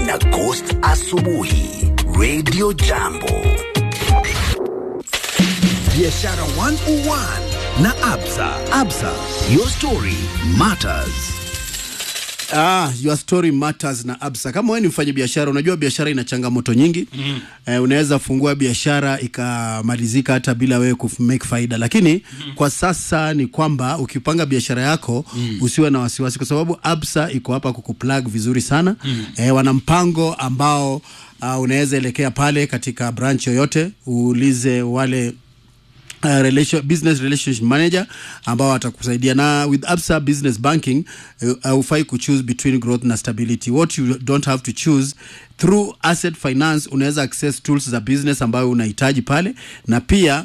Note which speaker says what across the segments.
Speaker 1: na Ghost asubuhi Radio Jambo. Biashara 101 na Absa. Absa, your story matters.
Speaker 2: Ah, your story matters na Absa. Kama wewe ni mfanya biashara, unajua biashara ina changamoto nyingi mm. Eh, unaweza fungua biashara ikamalizika hata bila wewe ku make faida, lakini mm. kwa sasa ni kwamba ukipanga biashara yako mm. usiwe na wasiwasi, kwa sababu Absa iko hapa kukuplug vizuri sana mm. eh, wana mpango ambao uh, unaweza elekea pale katika branch yoyote uulize wale Uh, relation, business relationship manager ambao atakusaidia na with Absa business banking haufai uh, kuchoose between growth na stability what you don't have to choose through asset finance unaweza access tools za business ambayo unahitaji pale na pia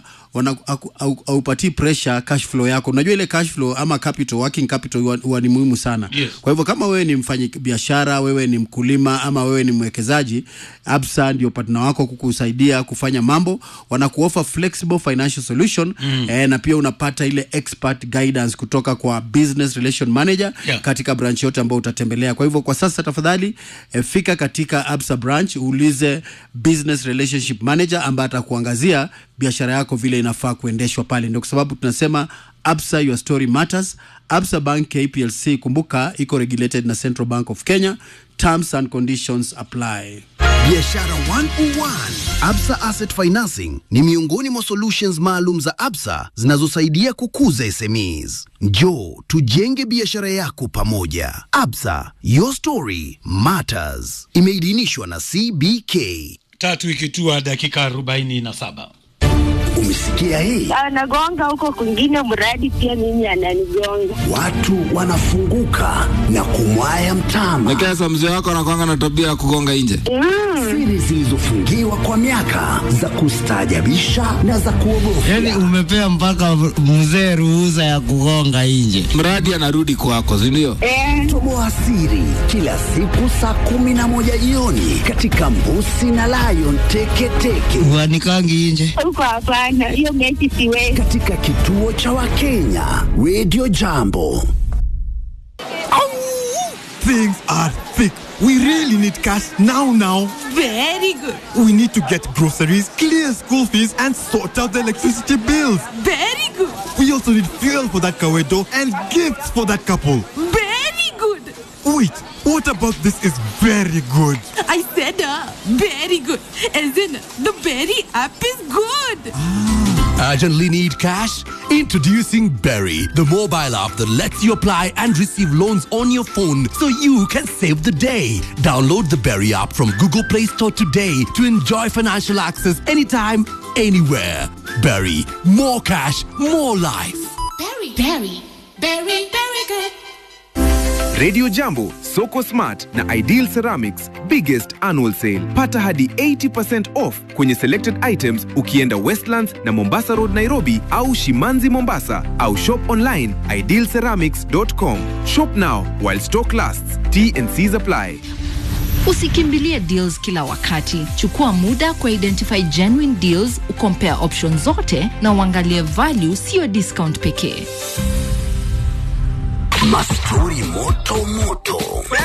Speaker 2: aupatii pressure cash flow yako. Unajua ile cash flow ama capital, working capital huwa ni muhimu sana
Speaker 3: Yes.
Speaker 2: kwa hivyo kama wewe ni mfanyi biashara, wewe ni mkulima ama wewe ni mwekezaji, Absa ndio partner wako kukusaidia kufanya mambo. Wanakuofa flexible financial solution mm. eh, na pia unapata ile expert guidance kutoka kwa business relation manager
Speaker 3: Yeah.
Speaker 2: katika branch yote ambayo utatembelea. Kwa hivyo kwa sasa tafadhali eh, fika katika Absa branch uulize business relationship manager ambaye atakuangazia biashara yako vile inafaa kuendeshwa pale. Ndio kwa sababu tunasema Absa your story matters. Absa Bank KPLC, kumbuka iko regulated na Central Bank of Kenya. Terms and conditions apply.
Speaker 1: Biashara 101. Absa Asset Financing ni miongoni mwa solutions maalum za Absa zinazosaidia kukuza SMEs. Njoo tujenge biashara yako pamoja. Absa, your story matters. Imeidhinishwa na CBK.
Speaker 3: tatu ikitua dakika arobaini na saba
Speaker 1: Umesikia hii?
Speaker 4: anagonga huko kwingine, mradi pia mimi ananigonga.
Speaker 1: Watu wanafunguka na kumwaya mtama.
Speaker 5: Lakini sasa mzee wako anakwanga na tabia ya kugonga nje.
Speaker 1: Siri zilizofungiwa kwa miaka za kustaajabisha na za kuogofya.
Speaker 6: Yani umepea mpaka mzee ruhusa ya kugonga nje.
Speaker 5: Mradi anarudi kwako, si ndio?
Speaker 4: Eh,
Speaker 1: Toboa siri kila siku saa kumi na moja jioni katika Mbusi na Lion Teketeke
Speaker 6: Uanikangi nje.
Speaker 4: huko hapana, hiyo mechi siwezi.
Speaker 1: katika kituo cha Wakenya Radio Jambo.
Speaker 7: Things are thick. We really need cash now, now.
Speaker 8: Very good.
Speaker 7: We need to get groceries, clear school fees, and sort out the electricity bills.
Speaker 8: Very good.
Speaker 7: We also need fuel for that Kawedo and gifts for that couple.
Speaker 8: Very good.
Speaker 7: Wait, what about this is very good?
Speaker 8: I said uh, very good. As in, the berry app is good.
Speaker 9: Urgently need cash? Introducing Berry, the mobile app that lets you apply and receive loans on your phone so you can save the day. Download the Berry app from Google Play Store today to enjoy financial access anytime, anywhere. Berry, more cash, more life.
Speaker 8: Berry, berry, berry, very good.
Speaker 10: Radio Jambo, Soko Smart na Ideal Ceramics biggest annual sale. Pata hadi 80% off kwenye selected items ukienda Westlands na Mombasa Road Nairobi au Shimanzi Mombasa au shop online idealceramics.com. Shop now while stock lasts. T and C's apply.
Speaker 11: Usikimbilie deals kila wakati. Chukua muda kwa identify genuine deals, ukompare options zote na uangalie value, siyo discount pekee.
Speaker 1: Mastori moto moto,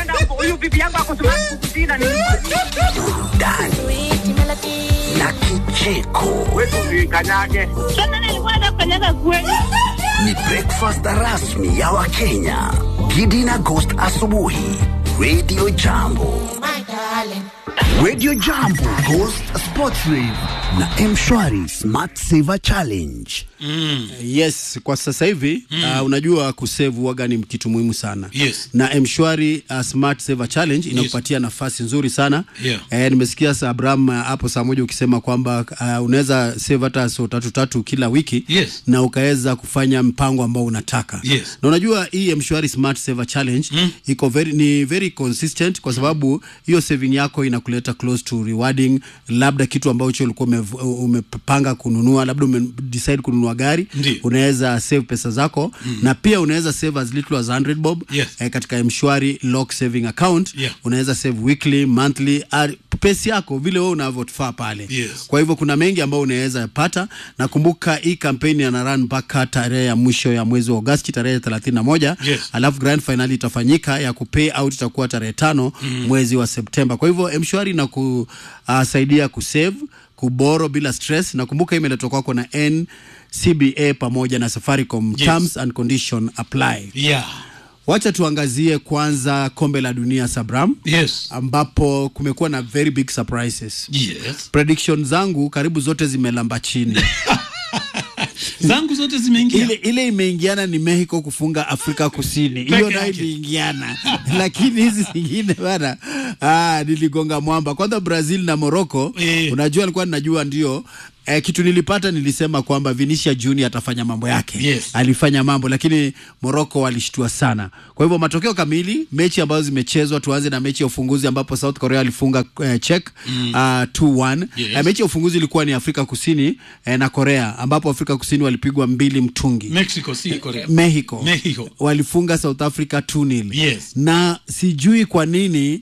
Speaker 1: burudani na kicheko.
Speaker 4: Sasa nilikuwa nafanyaga kweli.
Speaker 1: Ni breakfast rasmi ya Wakenya. Gidi na Ghost asubuhi. Radio Jambo. Radio Jambo Ghost Sports Rave na Mshwari Smart Saver Challenge.
Speaker 2: Yes, kwa sasa hivi mm. uh, unajua kusevu waga ni kitu muhimu sana
Speaker 3: Yes.
Speaker 2: na Mshwari uh, Smart Saver Challenge inakupatia nafasi nzuri sana
Speaker 3: Yeah.
Speaker 2: eh, nimesikia sa Abraham uh, hapo saa moja ukisema kwamba uh, unaweza save hata so tatu tatu kila wiki
Speaker 3: Yes.
Speaker 2: na ukaweza kufanya mpango ambao unataka
Speaker 3: Yes.
Speaker 2: na unajua hii Mshwari Smart Saver Challenge mm. iko very, ni very consistent kwa sababu hiyo saving yako inakuleta close to rewarding labda kitu ambacho ulikuwa umev- umepanga kununua labda ume decide kununua gari
Speaker 3: Ndiyo.
Speaker 2: unaweza save pesa zako mm. na pia unaweza save as little as 100 bob
Speaker 3: Yes.
Speaker 2: eh, katika mshwari lock saving account
Speaker 3: Yeah.
Speaker 2: unaweza save weekly monthly ar- pesi yako vile wewe unavyofaa pale
Speaker 3: Yes.
Speaker 2: kwa hivyo kuna mengi ambayo unaweza pata na kumbuka hii kampeni ana run mpaka tarehe ya mwisho ya mwezi wa Agosti tarehe 31
Speaker 3: Yes.
Speaker 2: alafu grand final itafanyika ya kupay out itakuwa tarehe tano
Speaker 3: Mm.
Speaker 2: mwezi wa Septemba kwa hivyo mshwari na kusaidia kusave kuboro bila stress na kumbuka hii imeletwa kwako na NCBA pamoja na Safaricom
Speaker 3: Yes.
Speaker 2: terms and condition apply
Speaker 3: yeah.
Speaker 2: Wacha tuangazie kwanza kombe la dunia Sabram,
Speaker 3: yes.
Speaker 2: ambapo kumekuwa na very big surprises.
Speaker 3: Yes.
Speaker 2: Prediction zangu karibu zote zimelamba chini.
Speaker 3: zangu zote zimeingia
Speaker 2: ile, ile imeingiana ni Mexico kufunga Afrika Kusini, hiyo
Speaker 3: Peke
Speaker 2: nayo
Speaker 3: yake.
Speaker 2: iliingiana, lakini hizi zingine bana, ah, niligonga mwamba. Kwanza Brazil na Morocco, unajua alikuwa ninajua ndio Eh, kitu nilipata nilisema kwamba Vinicius Junior atafanya mambo yake
Speaker 3: Yes.
Speaker 2: alifanya mambo lakini Morocco walishtua sana. Kwa hivyo matokeo kamili, mechi ambazo zimechezwa, tuanze na mechi ya ufunguzi ambapo South Korea alifunga eh, Czech
Speaker 3: Mm.
Speaker 2: uh, 2-1.
Speaker 3: Yes.
Speaker 2: Eh, mechi ya ufunguzi ilikuwa ni Afrika Kusini eh, na Korea ambapo Afrika Kusini walipigwa mbili mtungi.
Speaker 3: mexico si korea
Speaker 2: Mexico.
Speaker 3: Mexico.
Speaker 2: walifunga South Africa 2-0.
Speaker 3: Yes.
Speaker 2: Na sijui kwa nini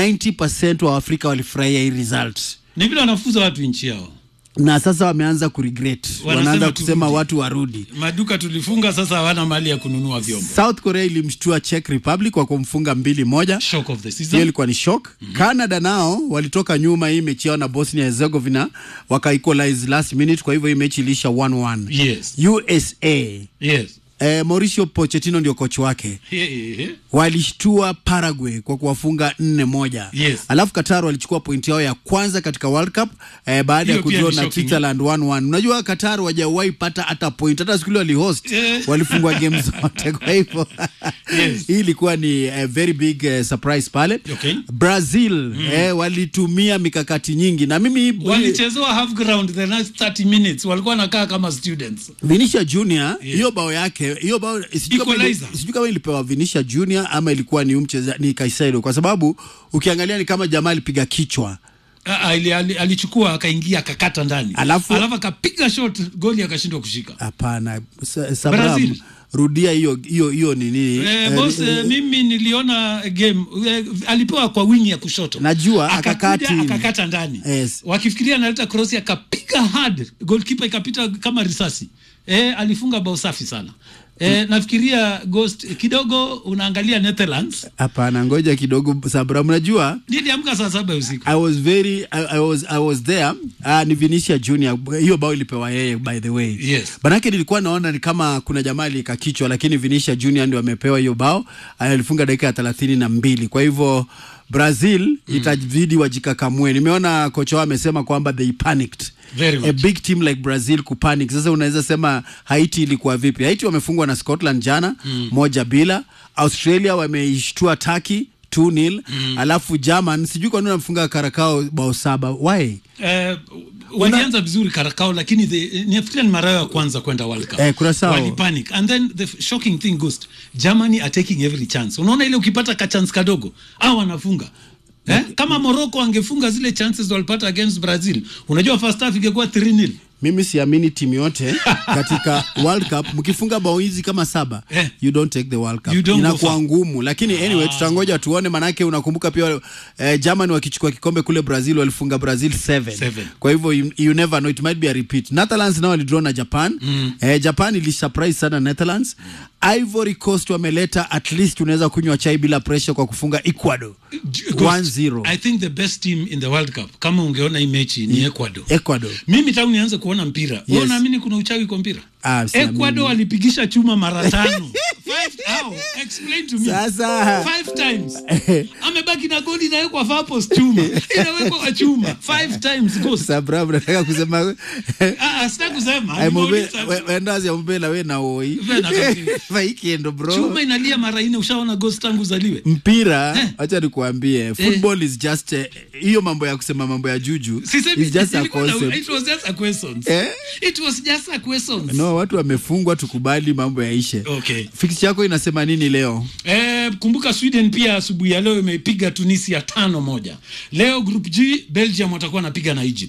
Speaker 2: 90% wa Afrika walifurahia hii result.
Speaker 3: ni vile wanafuza watu nchi yao
Speaker 2: Na sasa wameanza kuregret.
Speaker 3: Wanasema
Speaker 2: Wanaanza
Speaker 3: turudi.
Speaker 2: kusema watu warudi.
Speaker 3: maduka tulifunga sasa hawana mali ya kununua vyombo
Speaker 2: South Korea ilimshtua Czech Republic kwa kumfunga mbili moja.
Speaker 3: shock of the season
Speaker 2: Hiyo ilikuwa ni shock. Canada nao walitoka nyuma hii mechi yao na Bosnia Herzegovina waka equalize last minute, kwa hivyo hii mechi iliisha 1-1.
Speaker 3: yes
Speaker 2: USA
Speaker 3: yes
Speaker 2: eh, Mauricio Pochettino ndio kocha wake
Speaker 3: yeah.
Speaker 2: walishtua Paraguay kwa kuwafunga nne moja.
Speaker 3: Yes.
Speaker 2: Alafu Qatar walichukua pointi yao ya kwanza katika World Cup eh, baada ya
Speaker 3: Hiyo pia
Speaker 2: kudraw
Speaker 3: ni
Speaker 2: na
Speaker 3: shocking.
Speaker 2: Switzerland 1-1. Unajua Qatar wajawahi pata hata point, hata siku ile walihost
Speaker 3: Eh.
Speaker 2: walifungwa game zote. Kwa hivyo hii ilikuwa ni eh, very big eh, surprise pale.
Speaker 3: Okay.
Speaker 2: Brazil eh, walitumia mikakati nyingi na mimi
Speaker 3: walichezewa half ground the next 30 minutes walikuwa nakaa kama students
Speaker 2: Vinisha Junior hiyo bao yake hiyo bao sijui kama ili-
Speaker 3: Equalizer.
Speaker 2: sijui kama ilipewa Vinisha Junior ama ilikuwa ni umcheza ni Kaisedo kwa sababu ukiangalia ni kama jamaa alipiga kichwa
Speaker 3: Ah, ah, ili- ali- alichukua akaingia akakata ndani
Speaker 2: Alafu-
Speaker 3: alafu akapiga shot goli akashindwa kushika
Speaker 2: hapana Sa- Sabram
Speaker 3: Brazil.
Speaker 2: rudia hiyo hiyo hiyo nini
Speaker 3: Eh,
Speaker 2: eh,
Speaker 3: boss, eh, mimi niliona game eh, alipewa kwa wingi ya kushoto
Speaker 2: Najua, akakaa
Speaker 3: Akakuja,
Speaker 2: chini.
Speaker 3: akakata ndani
Speaker 2: Yes.
Speaker 3: wakifikiria analeta cross akapiga hard goalkeeper ikapita kama risasi eh, alifunga bao safi sana eh, nafikiria ghost kidogo unaangalia Netherlands
Speaker 2: hapana ngoja kidogo Sabram unajua
Speaker 3: niliamka saa saba ya usiku
Speaker 2: I was very I, I was I was there uh, ni Vinicius Junior hiyo bao ilipewa yeye by the way
Speaker 3: Yes.
Speaker 2: Manake nilikuwa naona ni kama kuna jamaa alika kichwa lakini Vinicius Junior ndio amepewa hiyo bao alifunga dakika ya thelathini na mbili kwa hivyo Brazil itabidi wajikakamue. Nimeona kocha wao amesema kwamba they panicked.
Speaker 3: Very
Speaker 2: A
Speaker 3: much.
Speaker 2: big team like Brazil kupanic. Sasa unaweza sema Haiti ilikuwa vipi? Haiti wamefungwa na Scotland jana
Speaker 3: Mm.
Speaker 2: moja bila. Australia wameishtua Turkey 2-0. Alafu German sijui kwa nini wamefunga Karakao bao saba. Why?
Speaker 3: Eh, walianza vizuri Karakao lakini the- nafikiria ni mara yao ya kwanza kwenda World Cup.
Speaker 2: Eh, Curaçao.
Speaker 3: Walipanic. And then the f- shocking thing Ghost, Germany are taking every chance. Unaona ile ukipata ka chance kadogo au wanafunga. Eh? Kama Morocco angefunga zile chances walipata against Brazil, unajua first half ingekuwa 3-0.
Speaker 2: Mimi siamini timu yote katika World Cup mkifunga bao hizi kama saba
Speaker 3: Eh.
Speaker 2: you don't take the World Cup.
Speaker 3: You don't go
Speaker 2: Inakuwa
Speaker 3: far.
Speaker 2: ngumu, lakini anyway tutangoja tuone, manake unakumbuka pia eh, Germany wakichukua kikombe kule Brazil walifunga Brazil 7.
Speaker 3: Seven.
Speaker 2: Kwa hivyo you, you never know it might be a repeat. Netherlands nao walidraw na Japan.
Speaker 3: Mm.
Speaker 2: Eh, Japan ili surprise sana Netherlands. Ivory Coast wameleta at least unaweza kunywa chai bila pressure kwa kufunga Ecuador.
Speaker 3: Ghost,
Speaker 2: 1-0.
Speaker 3: I think the best team in the World Cup kama ungeona hii mechi ni Ecuador.
Speaker 2: Ecuador.
Speaker 3: Mimi tangu nianze kuona mpira. Wewe
Speaker 2: Yes.
Speaker 3: unaamini kuna uchawi kwa mpira?
Speaker 2: Ah, siamini.
Speaker 3: Ecuador walipigisha chuma mara tano. Five, how? Explain to me.
Speaker 2: Sasa.
Speaker 3: Five times. Amebaki na goli inawekwa far post chuma. Inawekwa kwa chuma. Five times ghost.
Speaker 2: Sabra nataka kusema
Speaker 3: Ah, ah, sitaki kusema.
Speaker 2: Ai, mube-
Speaker 3: Nimeuliza.
Speaker 2: we- wendazi ya mubela we na oi
Speaker 3: We na kabisa.
Speaker 2: vaikendo bro
Speaker 3: Chuma inalia mara nne ushaona ghost tangu uzaliwe.
Speaker 2: mpira acha nikuambie football is just eh, hiyo mambo ya kusema mambo ya juju
Speaker 3: Sisemi
Speaker 2: is just a
Speaker 3: ilikuwa na-
Speaker 2: concept
Speaker 3: it was just a question.
Speaker 2: Eh?
Speaker 3: It was just a question.
Speaker 2: no watu wamefungwa tukubali mambo yaishe
Speaker 3: Okay.
Speaker 2: fix yako inasema nini leo
Speaker 3: Eh, kumbuka Sweden pia asubuhi ya leo imepiga Tunisia tano moja. Leo group G Belgium watakuwa wanapiga na Egypt.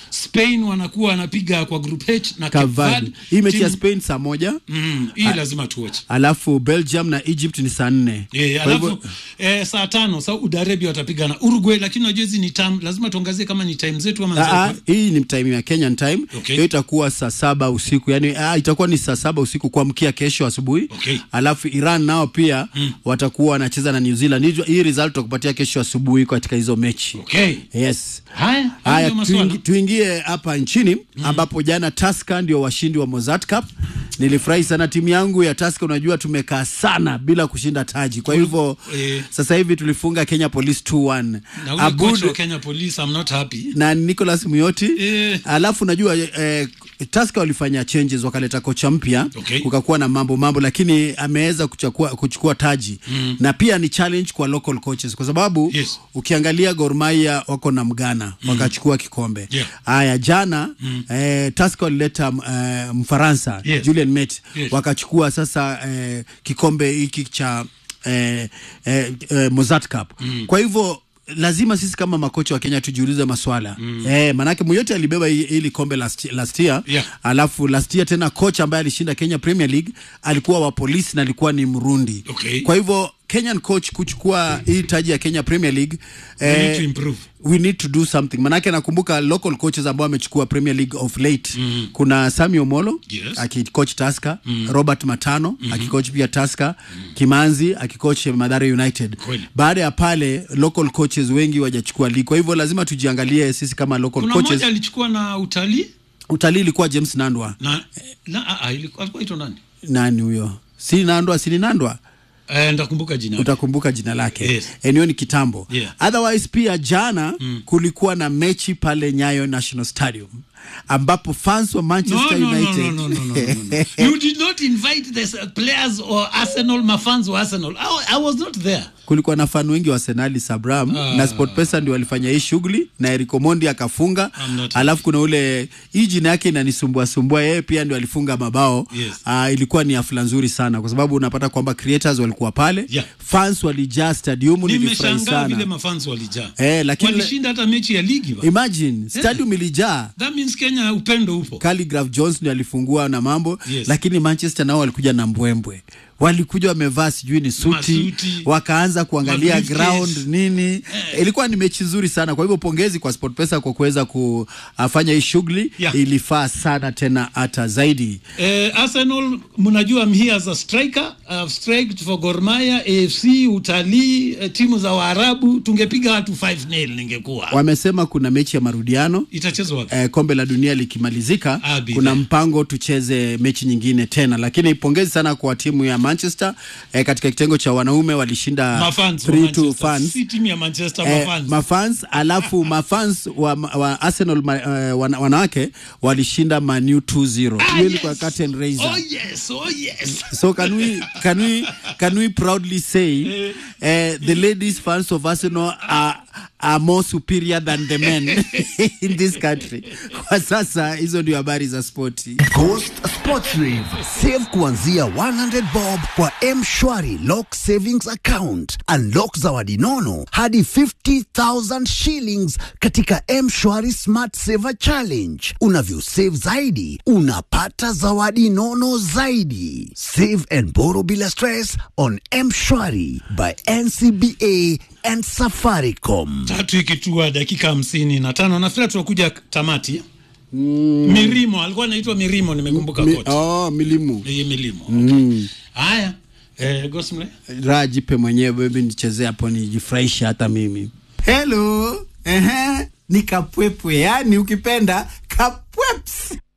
Speaker 3: spain wanakuwa wanapiga kwa group h na Cape
Speaker 2: Cavani.
Speaker 3: Verde.
Speaker 2: Hii mechi ya
Speaker 3: Timu-
Speaker 2: Spain saa moja
Speaker 3: Mm, hii lazima tuoche
Speaker 2: alafu Belgium na Egypt ni saa nne.
Speaker 3: Eh,
Speaker 2: Kwa hivyo-
Speaker 3: alafu eh, saa tano Saudi Arabia watapiga na Uruguay, lakini unajua hizi ni time, lazima tuangazie kama ni time zetu ama
Speaker 2: Ah, ah,
Speaker 3: zetu.
Speaker 2: hii ni time ya Kenyan time
Speaker 3: Okay.
Speaker 2: hiyo itakuwa saa saba usiku yani ah, itakuwa ni saa saba usiku kuamkia kesho asubuhi
Speaker 3: Okay.
Speaker 2: alafu Iran nao pia watakuwa wanacheza na New Zealand Hii- hii result tutakupatia kesho asubuhi katika hizo mechi
Speaker 3: Okay.
Speaker 2: yes
Speaker 3: Haya,
Speaker 2: Haya,
Speaker 3: haya maswala.
Speaker 2: tuingi, tuingie hapa nchini ambapo jana Tusker ndio washindi wa Mozart Cup. Nilifurahi sana timu yangu ya Tusker, unajua tumekaa sana bila kushinda taji, kwa hivyo
Speaker 3: Eh.
Speaker 2: sasa hivi tulifunga Kenya Police 2-1.
Speaker 3: Na ule coach wa
Speaker 2: Abud
Speaker 3: Kenya Police, I'm not happy.
Speaker 2: na Nicholas Muyoti
Speaker 3: Eh.
Speaker 2: alafu najua eh, Tusker walifanya changes wakaleta kocha mpya
Speaker 3: Okay.
Speaker 2: kukakuwa na mambo mambo, lakini ameweza kuchukua, kuchukua taji
Speaker 3: Mm.
Speaker 2: na pia ni challenge kwa local coaches kwa sababu
Speaker 3: Yes.
Speaker 2: ukiangalia Gor Mahia wako na Mgana wakachukua kikombe
Speaker 3: Yeah.
Speaker 2: haya jana eh, Tusker walileta eh, Mfaransa
Speaker 3: Yes.
Speaker 2: Julian Met
Speaker 3: Yes.
Speaker 2: wakachukua sasa eh, kikombe hiki cha eh, eh, eh, Mozart Cup kwa hivyo lazima sisi kama makocha wa Kenya tujiulize maswala mm. eh, manake Muyote alibeba hi- hili kombe last, last year
Speaker 3: Yeah.
Speaker 2: alafu last year tena kocha ambaye alishinda Kenya Premier League alikuwa wa polisi na alikuwa ni Mrundi
Speaker 3: Okay.
Speaker 2: kwa hivyo Kenyan coach kuchukua hii taji ya Kenya Premier League
Speaker 3: We need to improve.
Speaker 2: we need to do something manake nakumbuka local coaches ambao wamechukua Premier League of late kuna Sami Omolo
Speaker 3: Yes.
Speaker 2: akicoach Tusker Robert Matano akicoach pia Tusker Kimanzi akicoach Mathare United
Speaker 3: Kweli.
Speaker 2: baada ya pale local coaches wengi wajachukua league kwa hivyo lazima tujiangalie sisi kama local
Speaker 3: Kuna
Speaker 2: coaches
Speaker 3: mmoja alichukua na utalii
Speaker 2: utalii ilikuwa James Nandwa
Speaker 3: na, na ah, ah, ilikuwa alikuwa ito nani?
Speaker 2: nani huyo si Nandwa si ni Nandwa
Speaker 3: Eh, ndakumbuka jina.
Speaker 2: utakumbuka jina lake
Speaker 3: Yes.
Speaker 2: eneo ni kitambo
Speaker 3: Yeah.
Speaker 2: otherwise pia jana kulikuwa na mechi pale Nyayo National Stadium ambapo fans wa
Speaker 3: No,
Speaker 2: Manchester
Speaker 3: no, no,
Speaker 2: United
Speaker 3: no, no, no, no, no, no. you did not invite the s- players or Arsenal, mafans wa Arsenal. I, I was not there.
Speaker 2: kulikuwa na fan wengi wa Arsenali Sabram
Speaker 3: Ah.
Speaker 2: na SportPesa ndio walifanya hii shughuli na Eric Omondi akafunga
Speaker 3: I'm not
Speaker 2: alafu kuna ule hii jina yake inanisumbua sumbua yeye pia ndio alifunga mabao
Speaker 3: Yes.
Speaker 2: Ah, ilikuwa ni hafla nzuri sana kwa sababu unapata kwamba creators walikuwa pale
Speaker 3: Yeah.
Speaker 2: fans walijaa stadium nilifurahi
Speaker 3: Nimeshangaa vile
Speaker 2: sana
Speaker 3: mafans walijaa.
Speaker 2: Eh, lakini-
Speaker 3: walishinda hata mechi ya ligi ba.
Speaker 2: imagine stadium ilijaa
Speaker 3: That means Kenya upendo upo.
Speaker 2: Calligraph Jones ndio alifungua na mambo
Speaker 3: Yes.
Speaker 2: lakini Manchester nao walikuja na mbwembwe walikuja wamevaa sijui ni suti
Speaker 3: Masuti.
Speaker 2: wakaanza kuangalia
Speaker 3: Mabriefcase.
Speaker 2: ground nini ilikuwa ni mechi nzuri sana kwa hivyo pongezi kwa SportPesa kwa kuweza kufanya hii shughuli
Speaker 3: Yeah.
Speaker 2: ilifaa sana tena hata zaidi
Speaker 3: Eh, Arsenal mnajua I'm here as a striker. I've striked for Gor Mahia, AFC, utalii, eh, timu za Waarabu. Tungepiga watu 5-0 ningekuwa.
Speaker 2: wamesema kuna mechi ya marudiano
Speaker 3: Itachezwa wapi?
Speaker 2: eh, kombe la dunia likimalizika
Speaker 3: I'll be
Speaker 2: kuna
Speaker 3: there.
Speaker 2: mpango tucheze mechi nyingine tena lakini pongezi sana kwa timu ya Manchester eh, katika kitengo cha wanaume walishinda
Speaker 3: Mafans wa
Speaker 2: 3 to
Speaker 3: Manchester.
Speaker 2: fans
Speaker 3: Si timu ya Manchester
Speaker 2: Eh,
Speaker 3: mafans.
Speaker 2: mafans alafu mafans wa, wa Arsenal ma, eh, wana, wanawake walishinda Manu 2-0
Speaker 3: Ah,
Speaker 2: hiyo
Speaker 3: yes.
Speaker 2: ilikuwa curtain raiser
Speaker 3: Oh yes, oh yes.
Speaker 2: so can we can we can we proudly say uh, the ladies fans of Arsenal are are more superior than the men in this country kwa sasa hizo ndio habari za spoti
Speaker 1: Coast Sports Rave. Save kuanzia 100 bob kwa M-Shwari Lock Savings Account. Unlock zawadi nono hadi 50,000 shillings katika M-Shwari Smart Saver Challenge. Unavyosave zaidi, unapata zawadi nono zaidi. Save and borrow bila stress on M-Shwari by NCBA and Safaricom.
Speaker 3: Tatu ikitua dakika hamsini na tano nafikiri tunakuja tamati. Mirimo alikuwa anaitwa Mirimo, nimekumbuka
Speaker 2: Mi,
Speaker 3: kote.
Speaker 2: oh, milimu
Speaker 3: Hii Milimo.
Speaker 2: mm.
Speaker 3: Haya. Eh, Gosmle.
Speaker 2: raha jipe mwenyewe bebi nichezee hapo nijifurahishe hata mimi helo ehe ni kapwepwe yani ukipenda kapweps